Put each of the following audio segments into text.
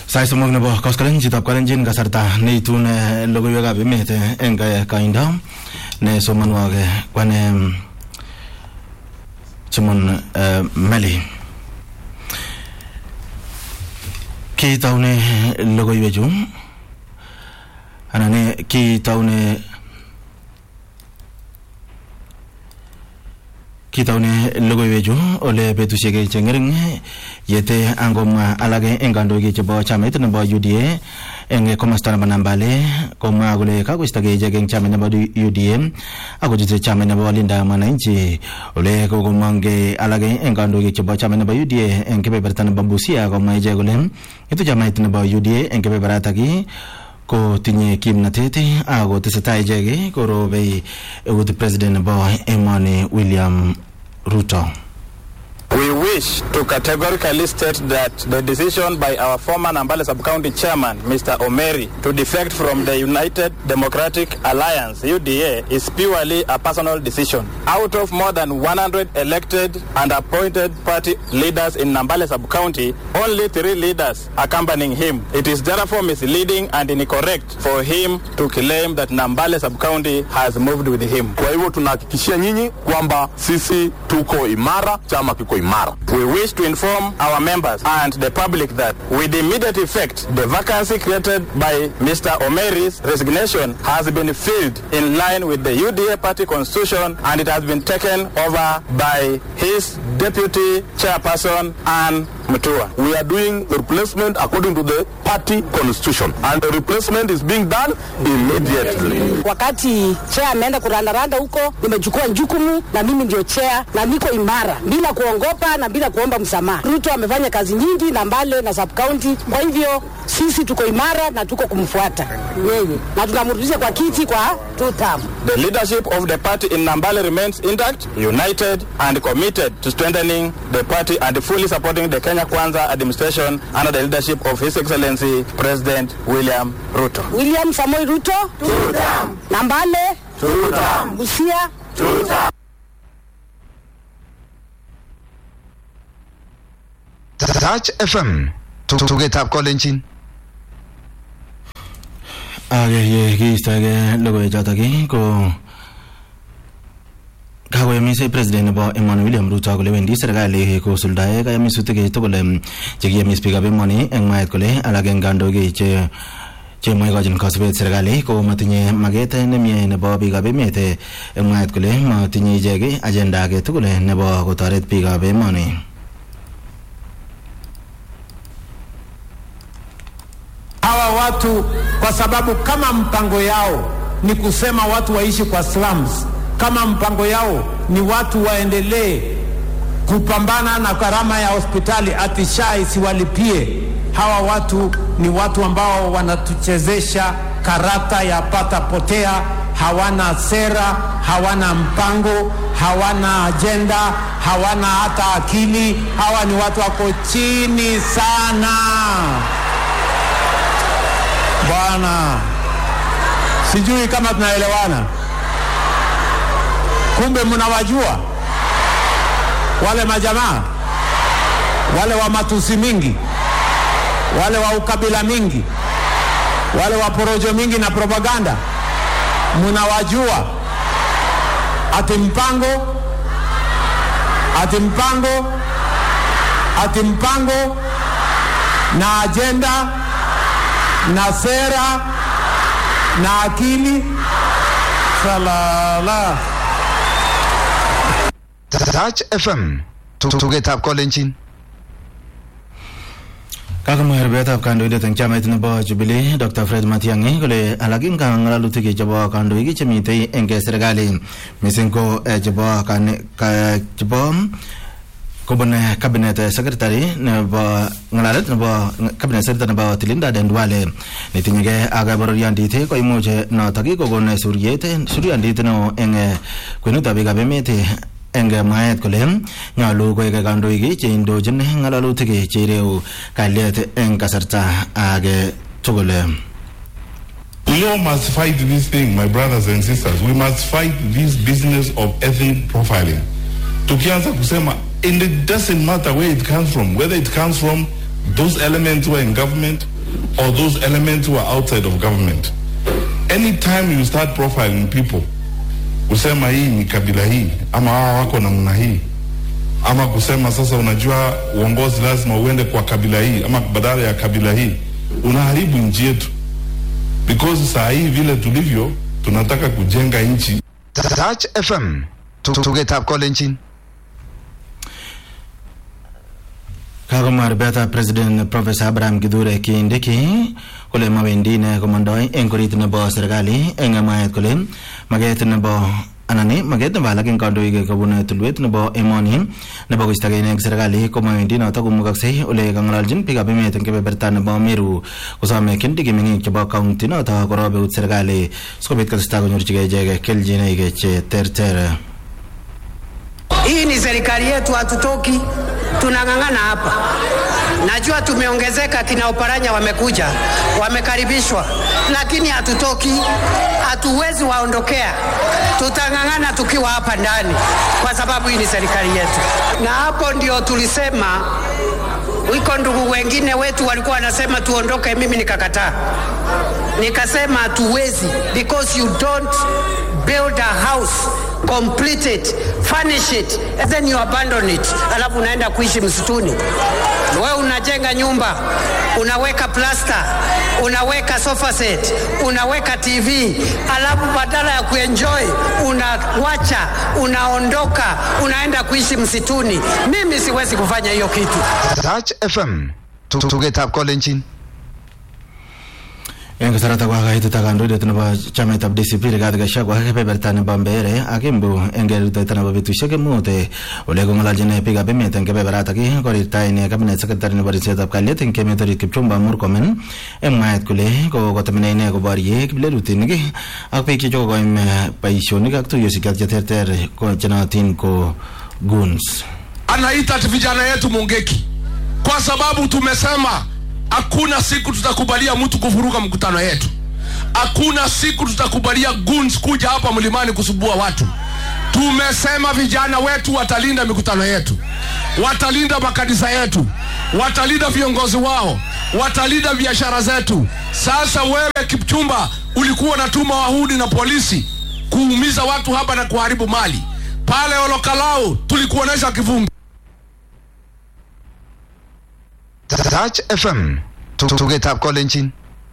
sait somok nebo koskolen chitab kalenjin kasarta neitun eh, logoiwekab emet eh, eng eh, kaindo ne somonwok eh, kwane Chimon eh, Meli kitaune logoiwechu anan eh, kitaune kitaune logoiwechu ole betusiek che ngering yete angomwa alake eng kandoik chebo chamait nebo UDA eng komosta nebo Nambale komwa kole kakoistogei ichek eng chamait nebo UDA akochute chamait nebo Linda Mwananchi ole kokomongei alake eng kandoik chebo chamait nebo UDA eng kebeberta nebo Busia komwa ichek kole itu chamait nebo UDA eng kebeberatak ko tinye kimnatet ako tesetai ichek korobei eut president nebo emoni William Ruto. We wish to categorically state that the decision by our former Nambale Sub-County Chairman, Mr. Omeri, to defect from the United Democratic Alliance, UDA, is purely a personal decision. Out of more than 100 elected and appointed party leaders in Nambale Sub-County, only three leaders accompanying him. It is therefore misleading and incorrect for him to claim that Nambale Sub-County has moved with him. Kwa hivyo tunahakikishia nyinyi kwamba sisi tuko imara, chama kiko imara. We wish to inform our members and the public that with immediate effect, the vacancy created by Mr. Omeri's resignation has been filled in line with the UDA party constitution and it has been taken over by his deputy chairperson, Anne Mutua. We are doing the replacement according to the party constitution and the replacement is being done immediately. Wakati chair ameenda kurandaranda huko, nimechukua jukumu na mimi ndio chair na niko imara bila kuongopa na bila kuomba msamaha. Ruto amefanya kazi nyingi na Mbale na sub county, kwa hivyo sisi tuko imara na tuko kumfuata yeye na tunamrudisha kwa kiti kwa two term. The leadership of the party in Nambale remains intact, united and committed to strengthening the party and fully supporting the Kenya Kwanza administration under the leadership of His Excellency President William Ruto. William Samoei Ruto two term. na Mbale two term. Busia two term. Touch FM tugetab kolenjin ak ye kiistoege logoiwechotok ko kakoyomis president nebo emoni William Ruto kole wendi serikali kosuldae kayomisutik tugul chekiyomis biikab emoni eng mwaet kole alak eng kandoik che chemwe ikochin kasubet serikali ko matinye maket nemie nebo biikab emet eng mwaet kole matinye ichek agenda age tugul nebo kotoret biikab emoni hawa watu kwa sababu kama mpango yao ni kusema watu waishi kwa slums, kama mpango yao ni watu waendelee kupambana na gharama ya hospitali ati SHA isiwalipie, hawa watu ni watu ambao wanatuchezesha karata ya pata potea, hawana sera, hawana mpango, hawana ajenda, hawana hata akili. Hawa ni watu wako chini sana. Bwana, sijui kama tunaelewana. Kumbe mnawajua wale majamaa wale wa matusi mingi, wale wa ukabila mingi, wale wa porojo mingi na propaganda, mnawajua. Ati mpango, ati mpango, ati mpango na ajenda na sera na akili salala. Touch FM tugetab kolenjin kakomwa rubetab kandoindet eng chamait nebo Jubilee Dr. Fred Matiang'i kole alak eng ng'alalutik chebo kandoik chemitei eng serikali missing ko eh, chebo chebo kobun cabinet secretary nebo ng'alalet nebo cabinet secretary nebo Tilinda Dendwale netinyegei ak bororiondit ko imuch notok kokon suryet suryondit neo eng kwenutab biikab emet eng mwaet kole nyolu koek kandoik cheindochin ng'alalutik cheireu kalyet eng kasarta age tugul We all must fight this thing, my brothers and sisters. We must fight this business of ethnic profiling. Tukianza kusema and it doesn't matter where it comes from, whether it comes from those elements who are in government, or those elements who are outside of government. Anytime you start profiling people, kusema hii ni kabila hii ama hawa wako namna hii ama kusema sasa, unajua uongozi lazima uende kwa kabila hii ama badala ya kabila hii, unaharibu nchi yetu, because saa hii vile tulivyo, tunataka kujenga nchi Touch FM. Tugetab kolenjin. kakomwa rubetab president professor abraham kithure kindiki kole mawendi ine komondoi eng korit nebo serikali eng mwaet kole maket nebo anan maket nebo alak eng kandoik kobun tulwet nebo emoni nebo koistogei eng serikali komawendi notok komukoksei ole kang'ololjin biikab emet eng kebeberta nebo meru kosome kindiki meng'ik chebo kaunti notok korob eut serikali sikobit kotestai konyorchigei ichek keljinoik che terter Hii ni serikali yetu, hatutoki, tunang'ang'ana hapa. Najua tumeongezeka, kina Oparanya wamekuja, wamekaribishwa, lakini hatutoki, hatuwezi waondokea. Tutang'ang'ana tukiwa hapa ndani, kwa sababu hii ni serikali yetu, na hapo ndio tulisema wiko ndugu wengine wetu walikuwa wanasema tuondoke, mimi nikakataa, nikasema hatuwezi, because you don't build a house complete it furnish it and then you abandon it, alafu unaenda kuishi msituni. Wewe unajenga nyumba, unaweka plasta, unaweka sofa set, unaweka TV, alafu badala ya kuenjoy unawacha, unaondoka, unaenda kuishi msituni. Mimi siwezi kufanya hiyo kitu. Touch FM. Tugetab kolenjin. eng kasarata ko kakaitit kandoindet nebo chamaitab DCP Rigathi Gachagua kebeberta nebo Mbeere ak Embu eng kerutoito nebo betusiek mut ole kong'ololjin biikab emet eng kebeberatak korirta ine cabinet secretary nebo ripsetab kalyet eng emet orit Kipchumba Murkomen eng mwaet kole kokotemene ine koborye kiplelutinik ak biik chechokokoim boisionik ak tuiyosiek che terter ko chenootin ko goons anaita vijana yetu Mungeki kwa sababu tumesema hakuna siku tutakubalia mtu kuvuruga mkutano yetu. Hakuna siku tutakubalia goons kuja hapa mlimani kusubua watu. Tumesema vijana wetu watalinda mikutano yetu, watalinda makanisa yetu, watalinda viongozi wao, watalinda biashara zetu. Sasa wewe Kipchumba, ulikuwa unatuma wahudi na polisi kuumiza watu hapa na kuharibu mali pale Olokalau, tulikuonesha kivumbi. Touch FM. Tugetab kolenjin.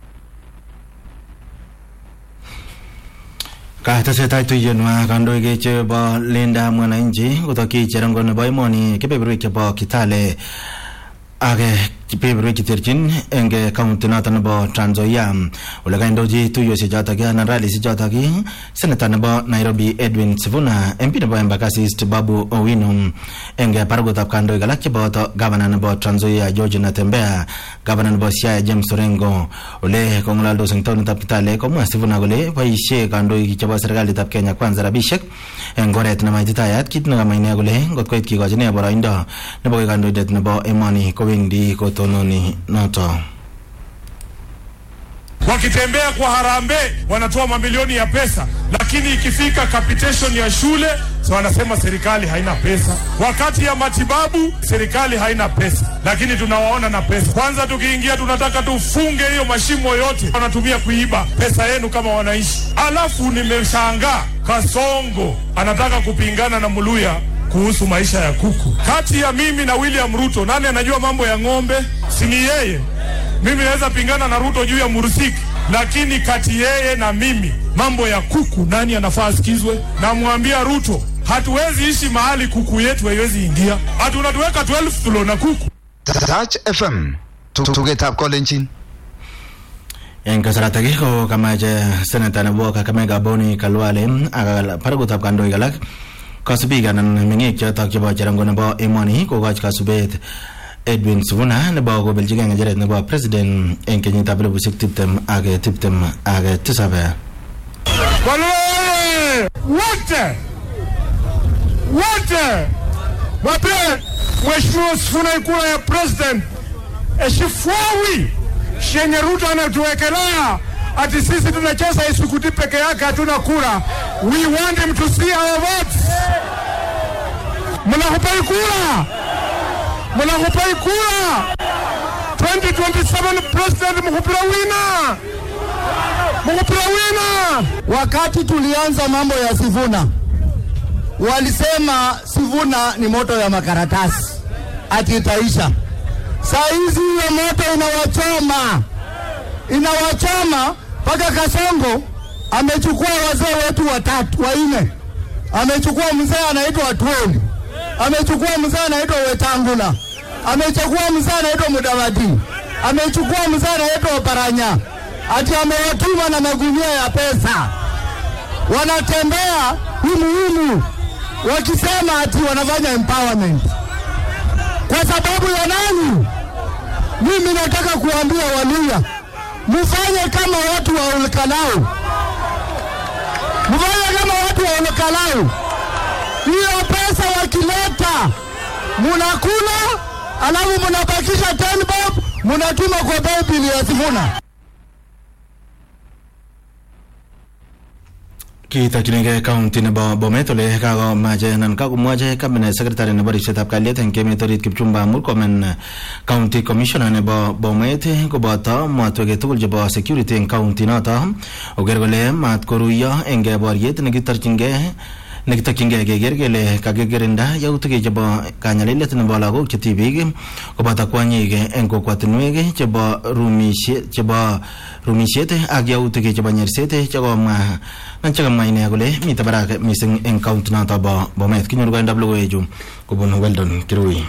katesetai tuiyenwa kandoik chebo linda mwananchi kotokyi cherongo nebo emoni kebeberwek chebo kitale ak kebeberwek cheterchin eng kaunti noto nebo Trans Nzoia ole kaindochi tuiyosiek chotok anan ralisiek chotok seneta nebo Nairobi Edwin Sifuna MP nebo Embakasi East Babu Owino eng barakutab kandoik alak cheboto gavana nebo Trans Nzoia George Natembeya gavana nebo Siaya James Orengo ole kong'alaldos eng taonitab Kitale komwa Sifuna kole boisie kandoik chebo serikalitab Kenya kwanza rabisiek eng oret nemaititayat kit nekamwa ine kole ngot koit kikochi ine boroindo nebo koik kandoindet nebo emoni kowendi kotononi noto wakitembea kwa harambee wanatoa mamilioni ya pesa, lakini ikifika capitation ya shule so wanasema serikali haina pesa. Wakati ya matibabu serikali haina pesa, lakini tunawaona na pesa. Kwanza tukiingia, tunataka tufunge hiyo mashimo yote wanatumia kuiba pesa yenu kama wananchi. Alafu nimeshangaa Kasongo anataka kupingana na Muluya kuhusu maisha ya kuku. Kati ya mimi na William Ruto, nani anajua mambo ya ng'ombe? Si ni yeye? Mimi naweza pingana na Ruto juu ya Mursiki, lakini kati yeye na mimi mambo ya kuku, nani anafaa asikizwe? Namwambia Ruto, hatuwezi ishi mahali kuku yetu haiwezi ingia, hatunatuweka 12 floor na kuku. Touch FM. Tugetab kolenjin. eng kasaratak ko kamache seneta nebo Kakamega Boni Kalwale ak barakutab kandoik alak kasubik anan meng'ik chotok chebo cherongo nebo emoni kokoch kasubet Edwin Sifuna nebo kobeljigei ng'echeret nebo president eng kenyitab elibushek tiptem ak tiptem ak tisab Walole wote wote wape Mheshimiwa Sifuna kura ya president eshifuawi shenye Ruto anatuwekelea ati sisi tunacheza isukuti peke yake, hatuna kura. We want him to see our votes. Mnakupai kura, mnakupai kura 2027 president mukupira wina mukupira wina Wakati tulianza mambo ya Sivuna, walisema Sivuna ni moto ya makaratasi ati itaisha. Saa hizi hiyo moto inawachoma, inawachoma mpaka Kasongo amechukua wazee wetu watatu wanne, amechukua mzee anaitwa Atwoli, amechukua mzee anaitwa Wetangula, amechukua mzee anaitwa Mudavadi, amechukua mzee anaitwa Oparanya, ati amewatuma na magunia ya pesa, wanatembea humuhumu wakisema ati wanafanya empowerment kwa sababu ya nani? Mimi nataka kuambia Waluya, mfanye kama watu wa Olkalau, mfanye kama watu wa Olkalau. Hiyo pesa wakileta munakula, alafu munabakisha 10 bob, munatuma kwa Bible ya Sifuna. kitokchinigei county nebo bomet ole kakomache anan kakomwache cabinet secretary nebo ripsetab kalyet eng emet orit kipchumba murkomen county commissioner nebo bomet koboto mwatwek tugul chebo security eng county noto oker kole mat koruiyo eng boriet nekitorchingei nekitokyingei keker kele kakikirinda yautik chebo kanyalilet nebo lagok che tibik koboto kwonyik eng kokwatinwek chebo rumisiet chebo rumisiet ak yautik chebo nyerset chekomwa chekamwa ine kole mite barak mising eng county noto bo bomet kinyoru koindab logoiwechu kobun weldon kirui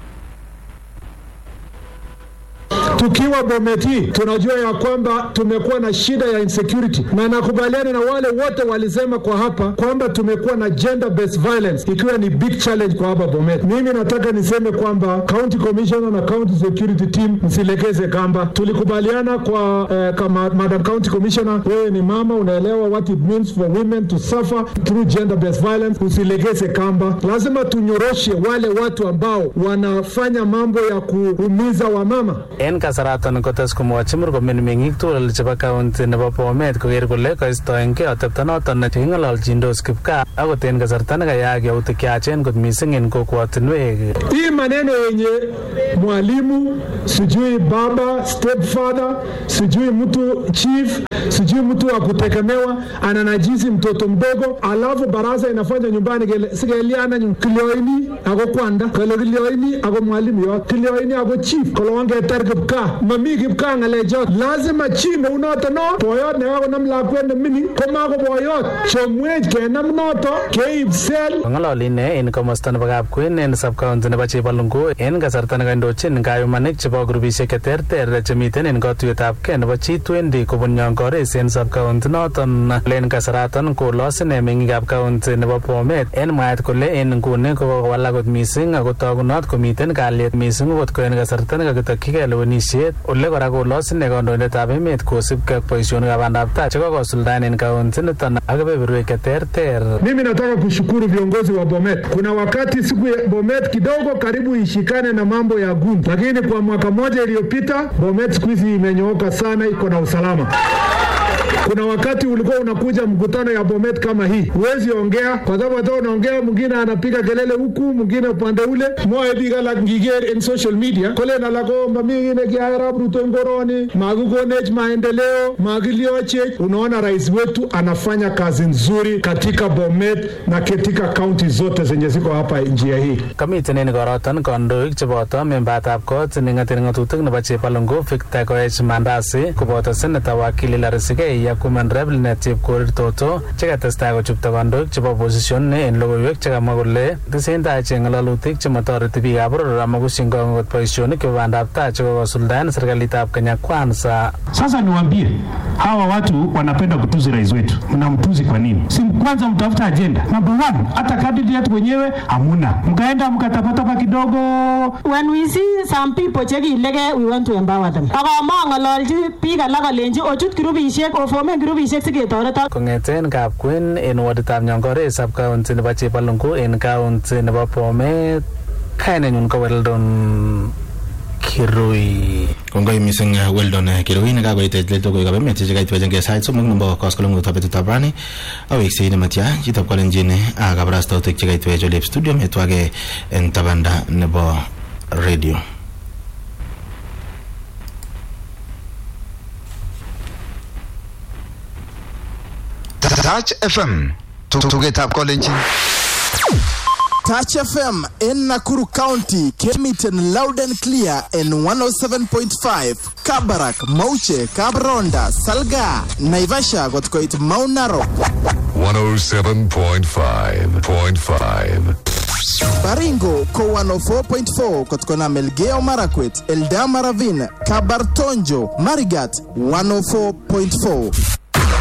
Tukiwa Bometi tunajua ya kwamba tumekuwa na shida ya insecurity, na nakubaliana na wale wote walisema kwa hapa kwamba tumekuwa na gender based violence ikiwa ni big challenge kwa hapa Bomet. Mimi nataka niseme kwamba county commissioner na county security team msilegeze kamba. Tulikubaliana kwa eh, kama madam county commissioner, wewe ni mama, unaelewa what it means for women to suffer through gender based violence. Usilegeze kamba, lazima tunyoroshe wale watu ambao wanafanya mambo ya kuumiza wamama. En kasaraton kotes komwochi murkomen meng'ik tugul chebo kaunti nebo Bomet koker kole koistoengei atepto noton cheking'ololchindos kipkaa akot en kasarta nekayaak yautik cheyachen kot missing en kokwotinwek Hii maneno yenye mwalimu sijui baba stepfather sijui mtu chief sijui mtu wa kutegemewa ananajizi mtoto mdogo, alafu baraza inafanya nyumbani kele sikeliana nyu kilioini ako kwanda kole kilioini ako mwalimu yot kilioini ako chief kole wangetar kipkaa mami kipkaa ng'alechot lazima chi neunoto no boyot nekakonam lakwet ne mining komako boyot chomwech kenam noto keib sel kong'ololi ine en komosta nebo kapkwen en subcounty nebo chebalungu en kasarta nekandochin kayumanik chebo grupisiek cheterter chemiten en katuyetab kei nebo G20 kobun Nyongores en subcounty noton en kasaraton kolos ine meng'ikab county nebo Bomet en mwaet kole en nguni kokowalak kot missing ako togunot komiten kalyet missing okot ko en kasarta nekakitokyigei lewenisiet ole kora kolos ine kandoindetab emet kosibgei ak boisionikab bandab tai chekokosuldaen en county niton ak kebeberwek cheterter Mimi nataka kushukuru viongozi wa Bomet. Kuna wakati siku ya Bomet kidogo karibu ishikane na mambo ya gundu, lakini kwa mwaka moja iliyopita Bomet siku hizi imenyooka sana, iko na usalama. Kuna wakati ulikuwa unakuja mkutano ya Bomet kama hii, huwezi ongea kwa sababu hata unaongea, mwingine anapiga kelele huku, mwingine upande ule mwae biga la ngiger in social media kole na lako mamingine kiarab ruto ngoroni makikonech maendeleo makiliochech. Unaona, rais wetu anafanya kazi nzuri katika Bomet na katika kaunti zote zenye ziko hapa njia hii. kamiten en koroton kandoik cheboto membatab kot neng'eten ng'atutik nebo chepalungu Victor Koech Mandasi koboto seneta wakili Larisikei ak women rep Linet Chepkorir Toto chekatestai kochupto kandoik chebo opposition en logoiwek chekamwa kole tesentai ichek ng'alalutik chemotoreti biikab boror amakusyin kong kot boisionik chebo bandab tai chekokosuldaen serikalitab Kenya Kwanza Sasa niwaambie hawa watu wanapenda kutuzi rais wetu. Mnamtuzi kwa nini? Si kwanza mtafuta ajenda. Number one, hata candidate wenyewe hamuna, mkaenda mkatapatapa kidogo. When we see some people chekilegei we want to empower them. Akama ng'ololchi biik alak alenchi ochut grupisiek ofomen grupisiek siketoretok. kong'eten kapkwen en waditab Nyongores subcounty nebo Chepalungu en county nebo Bomet kainenyun ko Weldon Kirui kongoi mising uh, weldon uh, kirui nekakoit let logoiwekab emet chekaitwechengei sait somok nebo koskoleng'utab betutab rani aweksei nematya chitab kalenjin ak kabarastautik chekaitwech olep studio metwake en tabanda nebo radio Touch FM. Tugetab kolenjin. Touch FM in Nakuru County came it in loud and clear in 107.5 Kabarak, Mauche, Kabronda, Salga, Naivasha got quite Mount Narok, 107.5.5. Baringo ko 104.4 kutokana Melgeo Marakwet, Eldama Ravine, Kabartonjo, Marigat 104.4